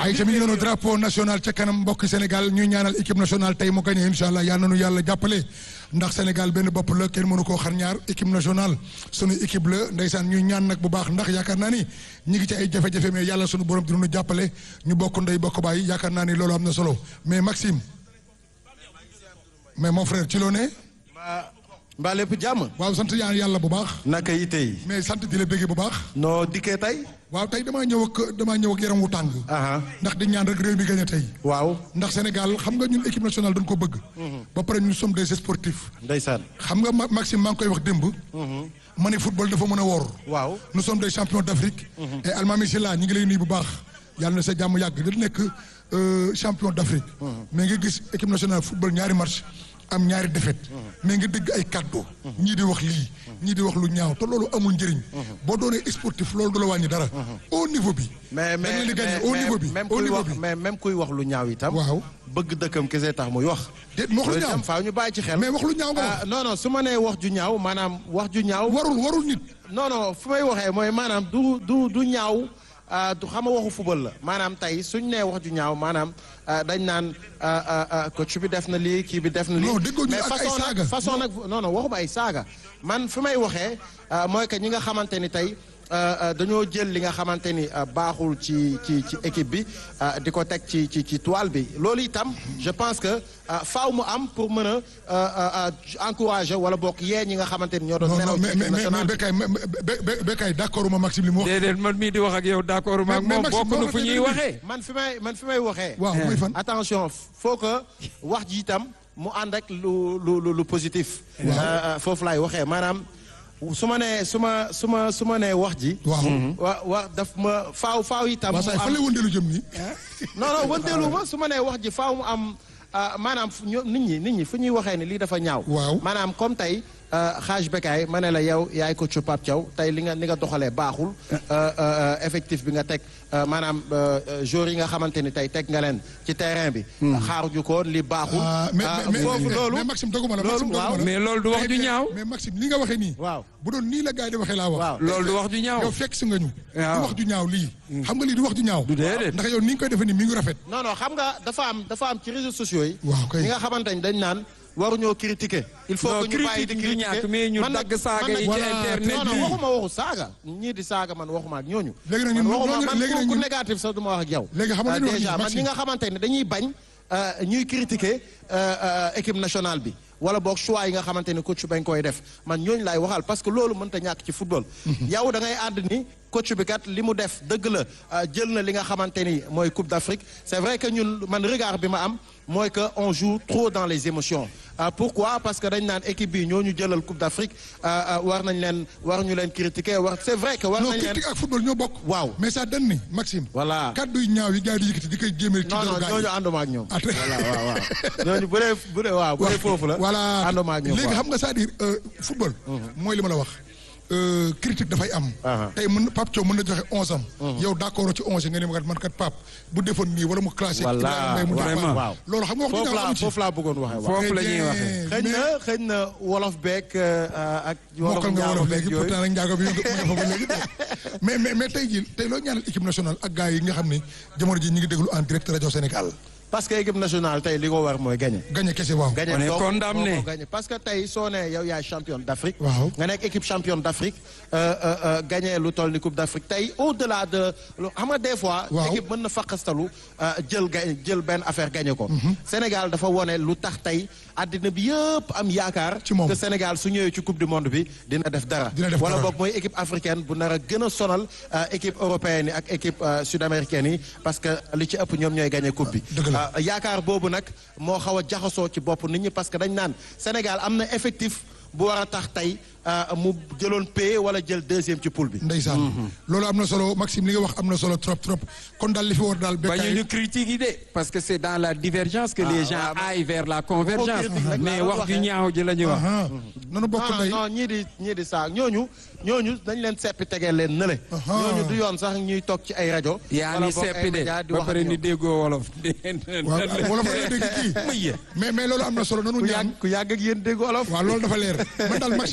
ay tamit noonu drapeau national ca kanam mbokki Sénégal ñuy ñaanal équipe nationale tey mu gagné incha allah yal na nu yàlla jàppale ndax Sénégal benn bopp la kenn mënu koo xar ñaar équipe nationale sunu équipe la ndeysaan ñuy ñaan nag bu baax ndax yaakaar naa ni ñi ngi ci ay jafe-jafe mais yàlla sunu borom dina nu jàppale ñu bokk ndey bokk baay yaakaar naa ni loolu am na solo mais Maxime mais mon frère ci loo ne. mbaa lépp jàmm. waaw sant yaa yàlla bu baax. naka yi tey. mais sant di la bëggee bu baax. noo dikkee tey. waaw tey damaa ñëw ak damaa ñëw ak yaram wu tàng. aha ndax di ñaan rek réew mi gagné tey. waaw. ndax Sénégal xam nga ñun équipe nationale dañ ko bëgg. ba pare ñu sommes des sportifs. ndeysaan. xam nga Ma- Maxime maa ngi koy wax démb. ma ne football dafa mën a woor. waaw. nous sommes des champions d'Afrique. et Almami Sylla ñi ngi lay nuyu bu baax. yàlla na sa jàmm yàgg da nekk euh, champion d'Afrique. mais nga gis équipe nationale football ñaari match am ñaari défaite. mais nga dégg ay kàddu. ñii di wax lii. ñii di wax lu ñaaw te loolu amul njëriñ. boo doonee sportif loolu du la wàññi dara. au niveau bi. mais dañ mais leen di gagner mais au niveau bi même au kuy niveau wax bi. mais même kuy wax lu ñaaw itam. waaw bëgg dëkkam kese tax muy wax. déet wax lu loolu ñaaw itam faaw ñu bàyyi ci xel. mais wax lu ñaaw nga wax. ah non non su ma nee wax ju ñaaw maanaam wax ju ñaaw. warul warul nit. non non fu may waxee mooy maanaam du du du ñaaw ah, du xam nga waxu football la maanaam tey suñ nee wax ju ñaaw maanaam ah, dañ naan ah, ah, ah, coach bi def na lii kii bi def na lii. Non, déggoo ñu mais ak ay façon saaga. nag façon nag non non waxuma ay saaga man fi may waxee ah, mooy que ñi nga xamante ni tey ah, ah, dañoo jël li nga xamante ni ah, baaxul ci ci ci équipe bi ah, di ko teg ci ci ci toile bi loolu itam je pense que ah, faaw mu am pour mën a ah, ah, ah, encourager wala bokk yee ñi nga xamante ni ñoo doon. non nelaw non ci mais équipe mais mais nationale bi. Bekay Be- Be- Bekay d'accord ma Maxime li mu wax. déedéet man mii di wax ak yow d'accord ma ak Mais- mais moom Maxime, bokk na boo fu ñuy ko waxee. man fi may man fi may waxee. waaw mooy fan. attention faut que wax ji itam mu ànd ak lu lu lu lu positif. Waaw. Euh, euh, foofu laay waxee maanaam su ma nee su ma su ma su ma nee wax ji. waaw. wa wa daf ma faaw faaw itam. waaw mu saa fan la am wëndeelu jëm nii. non non wëndeelu ma su ma nee wax ji faaw mu am ah, maanaam fu ñu nit ñi nit ñi fu ñuy waxee ni lii dafa ñaaw. Waaw. maanaam comme tey xaaj Bekaay ma ne la yow yaay ko ci Pape Thiaw tey li nga li nga doxalee baaxul. euh, euh, effectif bi nga teg euh, maanaam euh, euh, joueurs yi nga xamante ni tey teg nga leen ci terrain bi. xaaruñu ko li baaxul. ah mais ah, mais foofu mais loolu mais Maxime doguma la loolu Maxime doguma waaw. la. mais loolu du wax ju Mais- ñaaw. mais Maxime li nga waxee nii. waaw. bu doon nii la gars yi di waxee laa wax. waaw. loolu du wax ju ñaaw. yow fekk si nga ñu. waaw. du wax ju ñaaw lii. xam nga lii du wax ju ñaaw. Du déedéet. ndax yow ni nga koy defee nii mi ngi rafet. non non xam nga dafa am dafa am ci réseaux sociaux yi. Waaw, kay. ñi nga xamante ni dañ naan waruñoo critiquer. il faut Non, que ñu bàyyi di critique du critiquer ñàkk, mais ñu Man nag- dagg saaga man nag- yi ci Voilà, internet non bi. non waxuma waxu saaga ñii di saaga man waxuma ak ñooñu. Léegi nag man ñun- waxuma ñooñu- man léegi ku- nag ku ñun- négatif sax du ma wax ak yow. Léegi xam nga Euh, lu ñu wax déjà nii, man Maxime. ñi nga xamante ne dañuy bañ euh, ñuy critiquer euh, euh, équipe nationale bi wala boog choix yi nga xamante ne coach bañ koy def man ñooñu laay waxal parce que loolu mënta ñàkk ci football. yow da ngay ànd ni coach bi kat li mu def dëgg la euh, jël na li nga xamante ni mooy Coupe d'Afrique c'est vrai que ñun man regard bi ma am mooy que on joue trop dans les émotions. Euh, pourquoi parce que dañ naan équipe bi ñoo ñu jëlal Coupe d'Afrique euh, euh, war nañ leen war ñu leen critiquer war c'est vrai que war non nañ leen. critique ak football ñoo bokk. Waaw. mais ça donne ni Maxime. Voilà. kaddu yu ñaaw yi gars yi di yëkkati di koy jéemee. ci non non deru gars yi. ñooñu ànduma ak ñoom. Ah, très- voilà waaw waaw ñooñu bu dee bu dee waaw bu dee foofu la. voilà ànduma ak ñoom léegi waaw. xam nga c'est-à-dire euh, football. mooy li ma la wax. Euh, critique dafay am. Aha. tey mën Pape Thiaw mën na joxe onze am. yow d'accord ci onze nga ne ma kat man kat Pape bu defoon nii wala mu classé. Voilà, Ibrahima Mbaye mu def vraiment. Pape. loolu xam nga wax foofu dëgg laa am ci. foofu laa bëggoon waxee waaw. foofu la ñuy Très waxee. bien. xëy na xëy na wolof beeg euh, ak. mokkal nga njaago wolof beeg léegi yooyu. pourtant nag njaago bi mu nga fa ba léegi mais mais mais tey jii tey loo ñaanal équipe nationale ak gars yi nga xam ne jamono ji ñu ngi déglu en direct rajo Sénégal parce que équipe nationale tey li ko war mooy gagner. gagné kese waaw. gagner On est donc condamné. moo ko gagner. parce que tey soo nee yow yaay championne d'Afrique. Waaw. nga nekk équipe championne d'Afrique euh, euh, euh, gagner lu toll ni coupe d'Afrique tey au-delà de lu xam nga des fois. Waaw. équipe mën na faqastalu euh, jël ga jël benn affaire gagner ko. Sénégal dafa wone lu tax tey àddina bi yëpp am yaakaar. Ci moom. que Sénégal su ñëwee ci coupe du monde bi dina def dara. Dina def wala dara. boog mooy équipe africaine bu nar a gën a sonal euh, équipe européenne yi ak équipe euh, sud-américaine yi parce que li ci ëpp ñoom ñooy gagner coupe bi. Dëgg la. Euh, yaakaar boobu nag moo xaw a jaxasoo ci bopp nit ñi parce que dañ naan Sénégal am na effectif bu war a tax tey euh, mu jëloon paie wala jël deuxième ci poule bi. ndeysaan loolu am na solo Maxime li nga wax am na solo trop trop kon daal li fi war daal bañu béykat ñu critique yi de parce que c'est dans la divergence que les gens waaw, mais- aillent vers la convergence critique nag mais laa doon wax ju waxee. ñaaw ji la ñuy wax nanu bokk non ndey non ñii di ñii di saa ñooñu ñooñu dañ leen seppi tegee leen nële. Aha. ñooñu du yoon sax ñuy toog ci ay rajo. yaa wala ni boog ay seppi de média di ba wax ak pare ni ñoom. déggoo wolof waaw wala fa la dégg kii Muy yee. mais mais loolu am na solo nanu ku ñaan yàgg ku yàgg ak yéen dégg olof. waaw loolu dafa leer man daal Maxime li may wax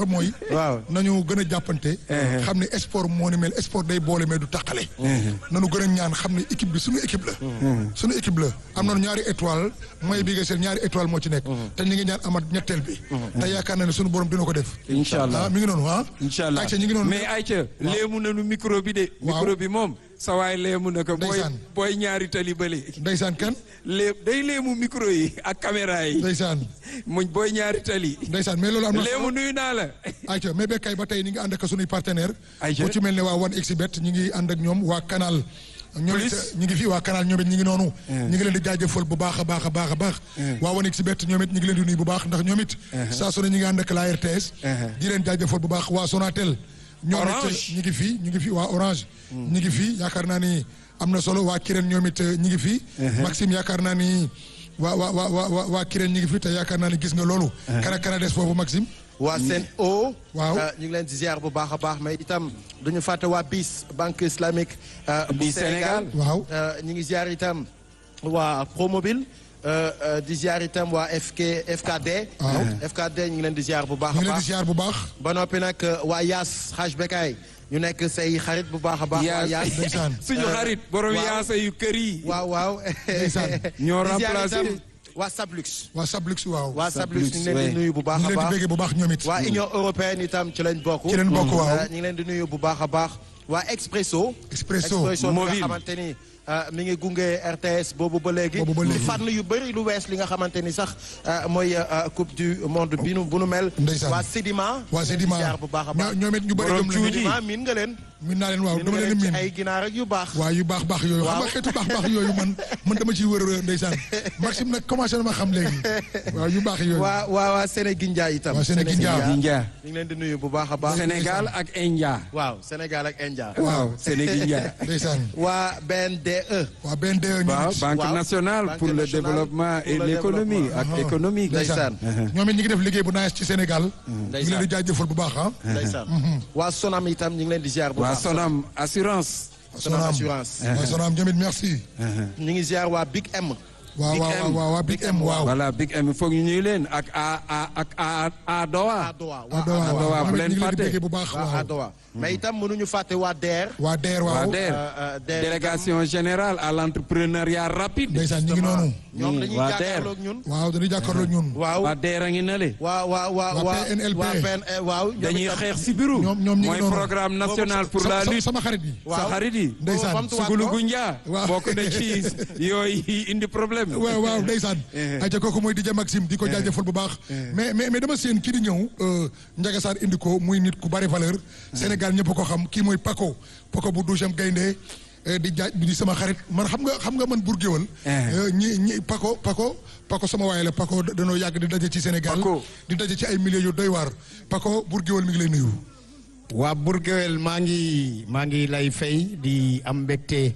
mooy. Waaw. nañu gën a jàppante. xam ne sport moo ni mel sport day boole mais du tàqale. nañu gën a ñaan xam ne équipe bi suñu équipe la. suñu équipe la am nañu ñaari étoile mooy bi nga seen ñaari étoile moo ci nekk. te ñu ngi ñaan amat ñetteel bi. te yaakaar naa ne suñu borom dina ko def. Incha allah. ah mi ngi noonu ah. incha allah ayca ñu ngi noonu. mais ayca léemu nañu micro bi de. Waaw. micro bi moom sa waay léemu na ko. booy Ndeysaan. booy ñaari tali bële. Ndeysaan kan. lée day léemu micro yi ak caméra yi. Ndeysaan. muñ booy ñaari tali. Ndeysaan mais loolu am na. léemu nuyu naa la. ayca mais bekkay ba tey ñu ngi ànd ak suñuy partenaire Ayca. ku ci mel ne waa One Xbet ñu ngi ànd ak ñoom waa Canal ñoom it Plus. ñu ngi fi waa Canal ñoom it ñu ngi noonu ñu ngi leen di jaajëfal bu baax a baax a baax a baax waa One Xbet ñoom it ñu ngi leen di nuyu bu baax ndax ñoom it saa su ne ñu ngi ànd ak la RTS di leen jaajëfal bu baax waa Sonatel ñoom it Orange. ñu ngi fi ñu ngi fi waa Orange ñu ngi fi yaakaar naa ni am na solo waa Kirène ñoom it ñu ngi fi Maxime yaakaar naa ni waa waa waa waa waa waa Kirène ñu ngi fi te yaakaar naa ni gis nga loolu kana kana des foofu Maxime waa seen o Waaw. ñu ngi leen di ziar bu baax a baax mais itam duñu fàtte waa BIS banque islamique euh, bu BIS Sénégal. Waaw. Euh, ñu ngi ziar itam waa Promobile euh, euh, di ziar itam waa FK FKD Waaw. FKD ñu ngi leen di ziar bu baax ñu a ngi leen di baax ziar bu baax ba noppi nag euh, waa Yaas Haj Bekay ñu nekk say xarit bu baax a baax waa Yaas ndeysaan. suñu xarit borom waaw. yaasa yu kër yi. waaw waaw Ndeysaan. Ñoo Di ziar remplacé. itam waa Sablux waa Sablux waaw waa Sablux ñu ngi leen ouais. di nuyu bu baax ñu a leen di baax béggee bu baax ñoom it waa Union européenne itam ci lañ bokk. Ci lañ bokk, waaw. Euh, ñu ngi leen di nuyu bu baax a baax. waa Expresso. Expresso. bi nga Mobile. xamante ni euh, mi ngi gunge RTS boobu ba léegi. Boobu ba léegi. ci fànn yu bëri lu wees li nga xamante ni sax euh, mooy euh, coupe du monde bi nu bu nu mel. Ndeysaan. waa Sedima. waa Sedima ñu ngi ziar bu baax a baax. ñoo- ñoom it ñu bëri Borom gëm nañu cuuji. Sedima miin nga leen. min naa leen waaw miin dama nga leen a leen ci miin ay ginaar ak yu baax. waaw yu baax baax yooyu xam Waaw. nga xeetu baax baax yooyu man man dama ciy wër wër ndeysaan Maxime nag commencé na ma xam léegi waaw yu baax yooyu waa waa waa Sénégindia itam. Waa Sénégindia. India. ñu ngi leen di nuyu bu baax a baax. Sénégal ak India. waaw Sénégal ak India. waaw Sénégal. ndeysaan waa BNDE. waa BNDE ñoom waaw it Banque Waaw. nationale Banque pour le nationale développement pour et le l'économie développement. ak économique. Ndeysaan. ñoom it ñu ngi def liggéey bu naaj ci Sénégal ñu ngi leen di jaajëfal bu baax ah ndeysaan waa Sonam itam ñu ngi leen di ziar bu waa baax. Sonam assurance. Sonam assurance. waa Sonam ñoom it merci ñu ngi ziar waa Big M. waaw Big waaw M. waaw waa Big M waaw voilà Big M foog ñu ñuy leen ak a a ak a Adowa. Adowa waa Dowa Adowa, waaw bu ñoom it leen ñu ngi leen di fàtte. béggee bu baax waa waaw Adowa. mais itam mënuñu fàtte waa DER. waa DER waa waaw DER. Euh, euh, DER délégation générale à l'entrepreneuriat rapide. ndeysaan ñu ngi noonu ñoom dañuy waa DER. jàkkaarloo ak ñun. waaw dañuy jàkkaarloo ak ñun waaw waa DER a ngi nale. waa waa waa Waa waa PNLP. waa PN waaw. ñoom dañuy itam- xeex si biiru. Ñoom- ñoom ñu ngi mooy noonu. programme national pour Sa- la sa- lutte. sama xarit bi waaw. sa xarit yi. ndeysaan Bamtuwaat ko. Sugulu Gunja. Waaw. bokk na ci yooyu indi problème. waaw waaw ndeysaan aja kooku mooy DJ Maxime di ko jaajëfal bu baax mais mais mais dama seen kii di ñëw euh, Ndiaga Sarr indi ko muy nit ku bari valeur Sénégal ñëpp ko xam kii mooy Paco Paco bu douzième gaynde eh, di jaaj di sama xarit man xam nga xam nga man Bour Guéweul euh, ñi ñi Paco Paco Paco sama waay la Paco da- danoo yàgg di daje ci Sénégal Paco. di daje ci ay milieux yu doy waar Paco Bour Guéweul mi ngi lay nuyu waa Bourguewel maa ngi maa ngi lay fay di am mbégte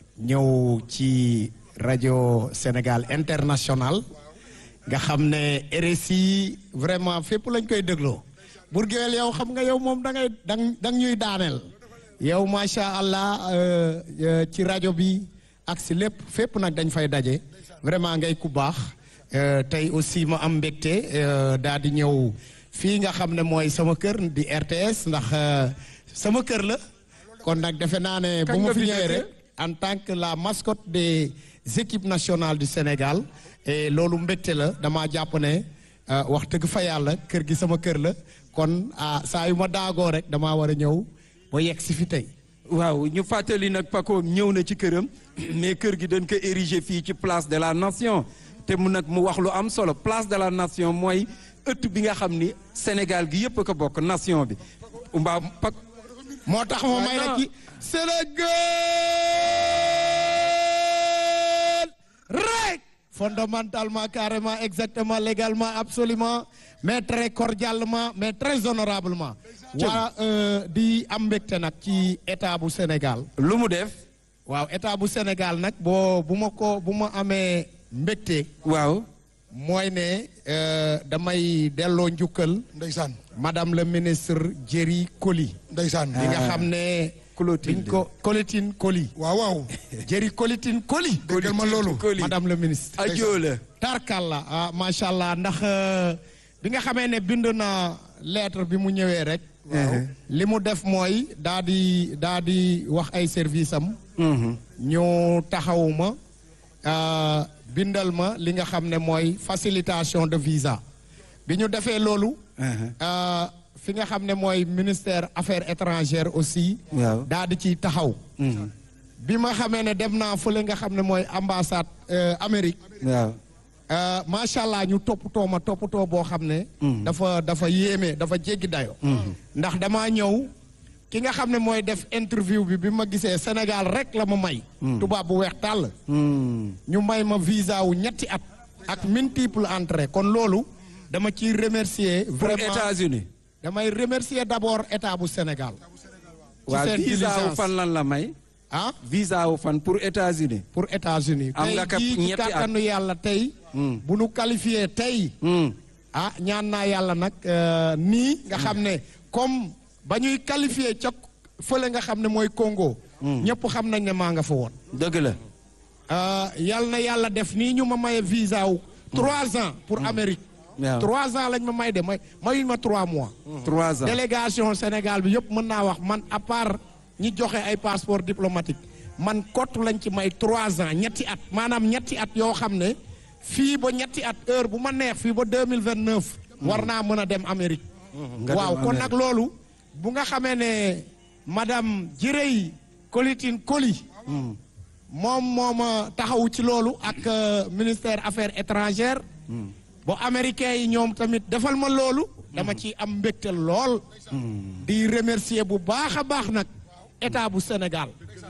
ñëw ci rajo Sénégal international nga xam ne RSI vraiment fépp lañ koy dégloo Bourguewel yow xam nga yow moom da ngay dang dang ñuy daaneel yow macha allah euh, euh, ci rajo bi ak si lépp fépp nag dañ fay daje vraiment ngay ku baax Euh, tey aussi ma am mbégte euh, daal di ñëw fii nga xam ne mooy sama kër di RTS ndax euh, sama kër la kon nag defe naa ne bu Kañ ma nga fi fi ñëwee dëkk? rek en tant que la mascotte des équipes nationales du Sénégal et loolu mbégte la damaa jàpp ne euh, wax dëgg fa yàlla kër gi sama kër la kon ah saa yu ma daagoo rek damaa war a ñëw ba yegg si fi tey. waaw ñu fàttali nag Paco ñëw na ci këram mais kër gi dañ ko ériger fii ci place de la nation te mu nag mu wax lu am solo place de la nation mooy ëtt bi nga xam ni Sénégal gi yëpp a ko bokk nation bi mbaa Pac moo tax ma may la non. ci Sénégal rek fondamentalement carrément exactement légalement absolument mais très cordialement mais très honorablement waa euh, di am mbégte nag ci état bu Sénégal lu mu def waaw état bu Sénégal nag boo bu ma ko bu ma amee mbégte waaw mooy ne euh, damay delloo njukkal ndeysaan madame le ministre Jerry Coly ndeysaan li nga xam ne Clotilde. biñ ko Colotine Coly waaw waaw Jerry Colotine Coly déggal ma loolu Coly. madame le ministre ajo la tarkalla ah macha allah ndax euh, bi nga xamee ne bind na lettre bi mu ñëwee rek. waaw li mu def mooy daa di daa di wax ay service am. ñu taxawuma euh, bindal ma li nga xam ne mooy facilitation de visa bi ñu defee loolu. euh, fi nga xam ne mooy ministère affaires étrangères aussi. Waaw. daa di ciy taxaw. bi ma xamee ne dem naa fële nga xam ne mooy ambassade euh, Amérique. waaw Euh, macha allah ñu toppatoo ma toppatoo boo xam ne. dafa dafa yéeme dafa jéggi dayo ndax damaa ñëw ki nga xam ne mooy def interview bi bi ma gisee Sénégal rek la ma may. tubaab bu weex tàll. ñu may ma visa wu ñetti at. ak multiple entrée kon loolu dama ciy remercier. pour vraiment États-Unis damay remercier d'abord état bu Sénégal. ci waaw seen visa wu diligence. fan lan la may ah visa wu fan pour États-Unis pour États-Unis Am tey nga kap jii ci ñetti at. kàttanu yàlla tey. bu nu qualifié tey. Hmm. ah ñaan naa yàlla nag euh, nii nga xam ne comme ba ñuy qualifié ca fële nga xam ne mooy Congo. ñëpp xam nañ ne maa nga fa woon. dëgg la Euh, yal na yàlla def nii ñu ma maye visa wu. trois ans pour Amérique. Waaw. trois ans lañ ma may de may mayuñ ma trois mois. trois ans délégation Sénégal bi yëpp mën naa wax man à part ñi joxe ay passeport diplomatique man kott lañ ci may trois ans ñetti at maanaam ñetti at yoo xam ne fii ba ñetti at heure bu ma neex fii ba deux mille vingt neuf. war naa mën a dem Amérique. nga waaw dem kon Amérique. nag loolu bu nga xamee ne madame Jirey Colitine Coly moom moo ma taxawu ci loolu ak euh, ministère affaires étrangères. ba américains yi ñoom tamit defal ma loolu. dama ci am mbégte lool. di remercier bu baax a baax nag état bu Sénégal.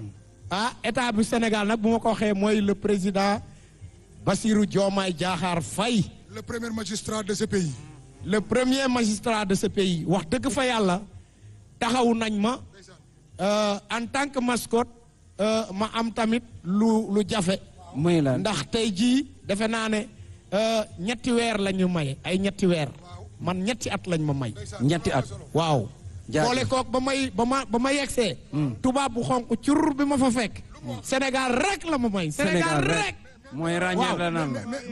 ah état bu Sénégal nag bu ma ko waxee mooy le président Bassirou Diomaye Diakhar Faye. le premier magistrat de ce pays. le premier magistrat de ce pays wax dëgg fa yàlla taxawu nañ ma euh, en tant que mascotte euh, ma am tamit lu lu jafe muy lan ndax tey jii defe naa ne euh, ñetti weer la ñu may ay ñetti weer man ñetti at lañ ma may ñetti at waaw Jaajëf. boole kook ba may ba ma ba ma yegsee tubaab bu xonq cur bi ma fa fekk Sénégal rek la ma may Sénégal rek mooy ràññeer Waaw. la naan